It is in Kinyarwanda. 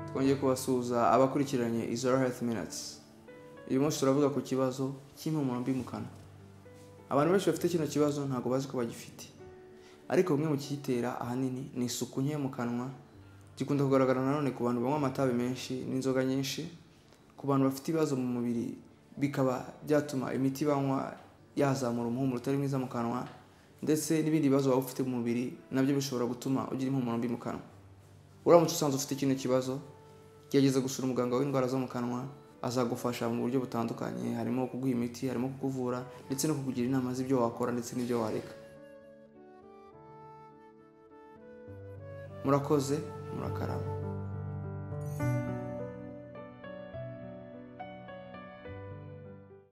twongeye kubasuhuza abakurikiranye izoro herifu minatisi uyu munsi turavuga ku kibazo cy'impumuro mbi mu kanwa abantu benshi bafite kino kibazo ntabwo bazi ko bagifite ariko bimwe mu kiyitera ahanini ni isuku nke mu kanwa gikunda kugaragara nanone ku bantu banywa amatabi menshi n'inzoga nyinshi ku bantu bafite ibibazo mu mubiri bikaba byatuma imiti banywa yazamura umuhumuro utari mwiza mu kanwa ndetse n'ibindi bibazo waba ufite mu mubiri nabyo bishobora gutuma ugira impumuro mbi mu kanwa uramutse usanze ufite kino kibazo gerageza gusura umuganga w'indwara zo mu kanwa azagufasha mu buryo butandukanye harimo kuguha imiti harimo kukuvura ndetse no kukugira inama z'ibyo wakora ndetse n'ibyo wareka murakoze murakarama